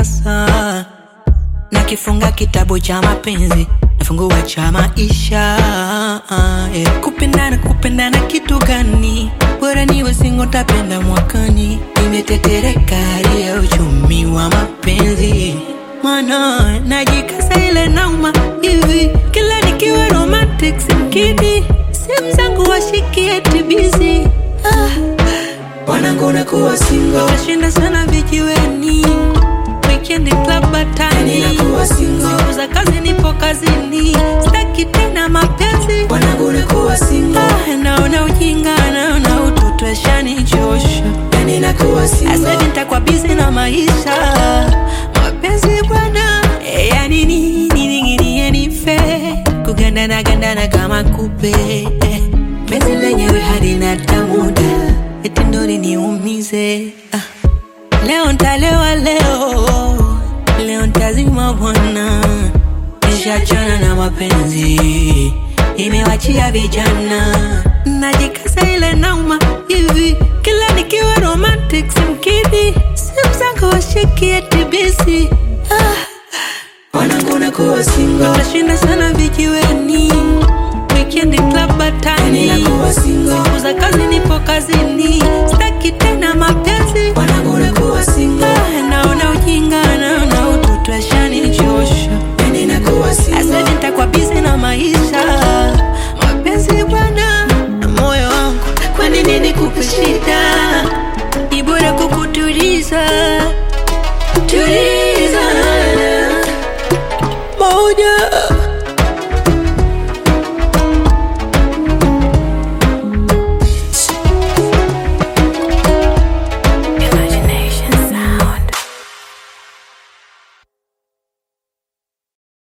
sasa nakifunga kitabu cha mapenzi nafungua cha maisha yeah. kupendana kupendana kitu gani bora niwe singo tapenda mwakani imetetereka hali ya uchumi wa mapenzi mana najikasa ile nauma hivi kila nikiwa romantic simkidi simu zangu washikie tibizi ah. wanangu nakuwa single nashinda sana vijiweni weekend club batani Ninakuwa single. siku za kazi nipo kazini staki tena mapenzi wanangu nakuwa single Ah, naona ujinga naona utoto ashanichosha yani nakuwa single asedi ntakuwa bizi na maisha mapenzi bwana eh, yani nini ninginie nife kugandana gandana kama kupe eh, penzi lenyewe halina tamuda eti ndo liniumize ah. leo ntalewa leo leo ntazima bwana nishachana na mapenzi imewachia vijana najikaza ile nauma hivi kila nikiwa romantic simkidi simu zangu washikie tibisi ah. wanangu nakuwa single Nashinda sana vijiweni Weekend club batani Ninakuwa single. Siku za kazi nipo kazini Staki tena mapenzi wanangu nakuwa single Ah, Naona ujinga naona utoto ashanichosha yani nakuwa single Asadi nitakuwa busy na maisha Mapenzi bwana na moyo wangu Kwa nini nikupe shida Ni bora kukutuliza Tuliza Moja